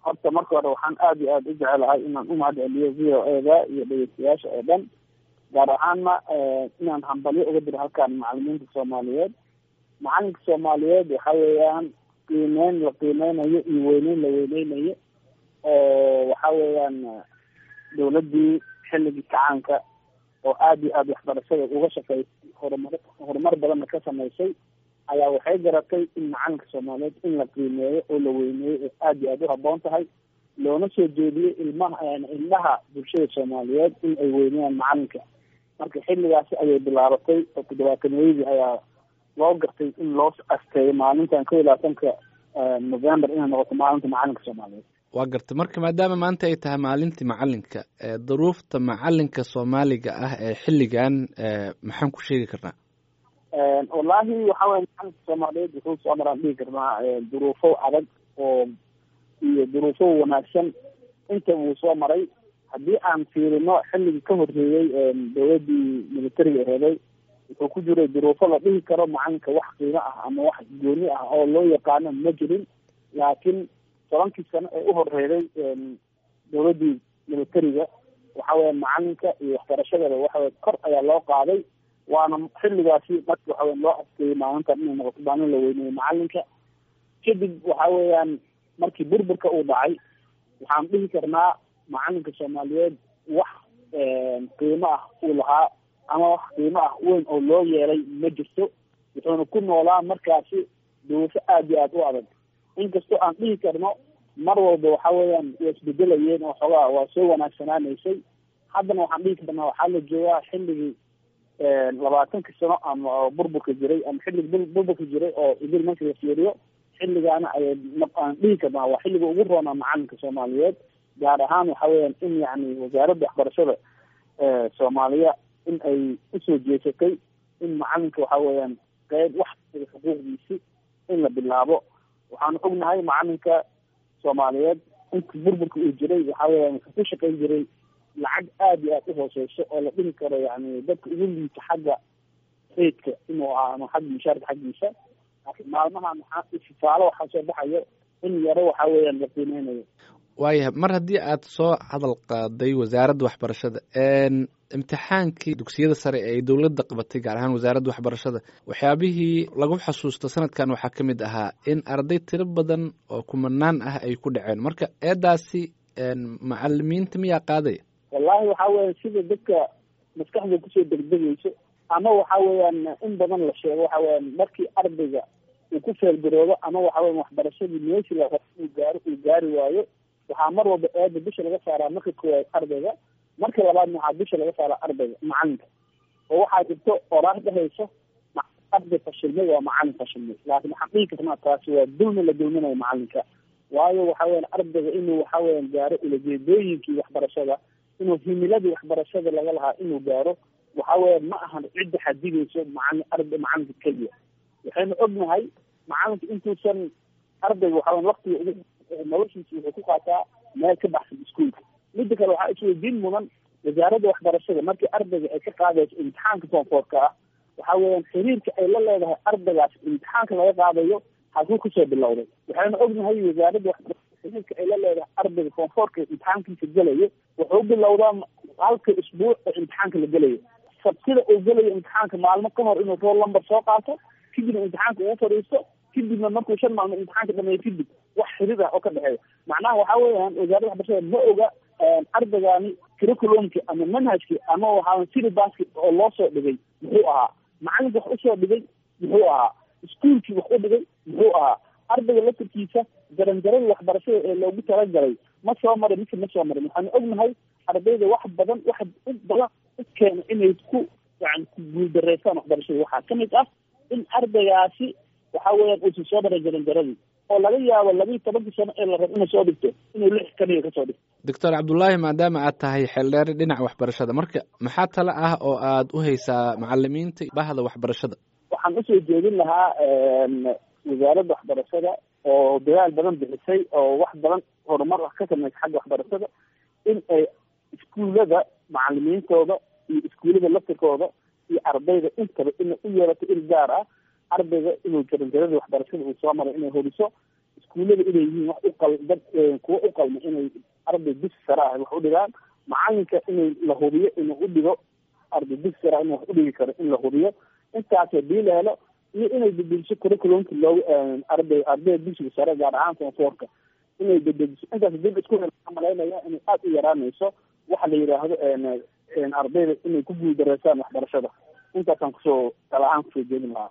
horta marka hore waxaan aada iyo aada u jecelahay inaan u mahad celiyo v o eda iyo dhegeystayaasha oo dhan gaar ahaanna inaan hambalyo uga diro halkaan macalimiinta soomaaliyeed macalinka soomaaliyeed waxa weeyaan qiimeyn la qiimeynayo iyo weyneyn la weyneynayo oo waxa weeyaan dawladdii xilligii kacaanka oo aada iyo aada waxbarashada uga shaqeysay horumar horumar badanna ka sameysay ayaa waxay garatay in macalinka soomaaliyeed in la qiimeeyo oo la weyneeyo oo aada iyo aada u haboon tahay loona soo jeediyey ilmaha ilmaha bulshada soomaaliyeed in ay weyneyaan macalinka marka xilligaasi ayay bilaabatay oo toddobaatanweydii ayaa loo gartay in loo asteeyo maalintan kow iyo labaatanka november inay noqoto maalinta macalinka soomaaliyeed waa gartay marka maadaama maanta ay tahay maalintii macalinka duruufta macalinka soomaaliga ah ee xilligan maxaan ku sheegi karnaa wallaahi waxa weye macalinka soomaaliyeed wuxuu soo maraan dhigi karnaa duruufo adag oo iyo duruufo wanaagsan inta uu soo maray haddii aan fiirino xilligii ka horreeyey dawladdii militariga aheeday wuxuu ku jiray duruufo la dhihi karo macalinka wax qiimo ah ama wax gooni ah oo loo yaqaano ma jirin laakiin tobankii sano ee u horreeday dawladdii militariga waxa weya macalinka iyo waxbarashadaba waxawey kor ayaa loo qaaday waana xilligaasi marki waxaweya loo adkeeyey maalintan inay noqoto maalin la weyneeyey macalinka kadib waxa weeyaan markii burburka uu dhacay waxaan dhihi karnaa macalinka soomaaliyeed wax qiimo ah uu lahaa ama wax qiimo ah weyn oo loo yeelay ma jirto wuxuuna ku noolaa markaasi duruufo aada iyo aada u adag inkastoo aan dhihi karno mar walba waxa weeyaan way isbedelayeen oo xoogaa waa soo wanaagsanaanaysay haddana waxaan dhihi karnaa waxaa la joogaa xilligii labaatankii sano ama burburka jiray ama xilligii burburka jiray oo idil marka la fiiriyo xilligaana ayay aan dhihi karnaa waa xilliga ugu roonaa macalinka soomaaliyeed gaar ahaan waxa weeyaan in yacni wasaaradda waxbarashada soomaaliya in ay usoo jeesatay in macalinka waxa weeyaan qeyb wax xuquuqdiisi in la bilaabo waxaanu ognahay macalinka soomaaliyeed inta burburka uu jiray waxa weeyaan wuxuu ku shaqayn jiray lacag aada iyo aada u hooseyso oo la dhihi karo yani dadka ugu liita xagga reydka inuu ahaa ama xagga mushaarka xaggiisa laakiin maalmahan waxaa sifaalo waxaa soo baxayo in yaro waxa weeyaan la qiimeynayo waayahay mar haddii aad soo hadal qaaday wasaaradda waxbarashada imtixaankii dugsiyada sare ee ay dowladda qabatay gaar ahaan wasaaradda waxbarashada waxyaabihii lagu xasuusto sanadkan waxaa ka mid ahaa in arday tiro badan oo kumanaan ah ay ku dhaceen marka eedaasi macalimiinta miyaa qaadaya wallahi waxa weya sida dadka maskaxda kusoo degdegeyso ama waxa weeyaan in badan la sheego waxa weyaan markii ardayga uu ku feelgaroobo ama waxa weya waxbarashadii meeshii la rabo uu gaaro uu gaari waayo waxaa mar walba eeda bisha laga saaraa marka koowaad ardayga marka labaadna waxaa bisha laga saaraa ardayga macalinka oo waxaa jirto oraah dhahayso arday fashilmay waa macalin fashilmay laakiin waxaan dhihi karnaa taasi waa dulmi la dulminayo macalinka waayo waxa weyan ardayga inuu waxa weyan gaaro ulajeedooyinkii waxbarashada inuu himiladii waxbarashada laga lahaa inuu gaaro waxa weya ma ahan cidda xadigeyso macalin arday macalinka keliya waxaynu ognahay macalinka intuusan ardayga waxa weyan waktiga ugu noloshiisa wuxuu ku qaataa meel ka baxsan iskuolka mida kale waxaa isweydiin mudan wasaaradda waxbarashada markii ardayga ay ka qaadayso imtixaanka foonfoorka ah waxa weeyaan xiriirka ay la leedahay ardaygaas imtixaanka laga qaadayo halkuu kasoo bilowday waxaynu ognahay wasaaradda waxbarashada xiriirka ay la leedahay ardayga foonfoorka imtixaankiisa gelayo wuxuu bilowdaa halka isbuuc oo imtixaanka la gelayo sabtida uu gelayo imtixaanka maalmo ka hor inuu roll number soo qaato kadibna imtixaanka ugu fadhiisto kadibna markuu shan maalmood imtixaanka dhameeyo kadib wax xiriir ah oo ka dhexeeya macnaha waxa weeyaan wasaaradda waxbarashada ma oga ardaygaani curriculumki ama manhajki ama waxaa syllabuski oo loo soo dhigay muxuu ahaa macalinka wax usoo dhigay muxuu ahaa iskuolkii wax u dhigay muxuu ahaa ardayga laftarkiisa jaranjarada waxbarashada ee loogu talagalay ma soo marin mise ma soo marin waxaanu ognahay ardayda wax badan wax u badan u keena inay ku yani ku guuldareystaan waxbarashada waxaa kamid ah in ardaygaasi waxa weeyaan uusan soo marin jaranjaradii oo laga yaabo labiiyo tobankii sano ee la rabo inuu soo dhigto inuu lix kaniga kasoo dhigto doctor cabdullaahi maadaama aad tahay xeeldheere dhinaca waxbarashada marka maxaa tale ah oo aad u haysaa macalimiinta bahda waxbarashada waxaan usoo jeedin lahaa wasaaradda waxbarashada oo dadaal badan bixisay oo wax badan horumar ah ka sameysay xagga waxbarashada in ay iskuullada macalimiintooda iyo iskuullada laftirkooda iyo ardayda intaba inay u yeelato il gaar ah ardayga inuu jaranjarada waxbarashada uu soo maray inay horiso iskuullada inay yihiin wax uqal dad kuwa u qalma inay arday dugsi sare ah wax u dhigaan macalinka inay la hubiyo inuu u dhigo arday dugsi sare inuu wax u dhigi karo in la hubiyo intaas hadii la helo iyo inay bedeliso curriculumka loogu arday ardayda dugsiga sare gaar ahaan fonfoorka inay bedeliso intaas dib isku malaynaya inay aada u yaraanayso waxa la yidhaahdo ardayda inay ku guuldareysaan waxbarashada intaasaan kusoo tala ahaan kusoo jeedin lahaa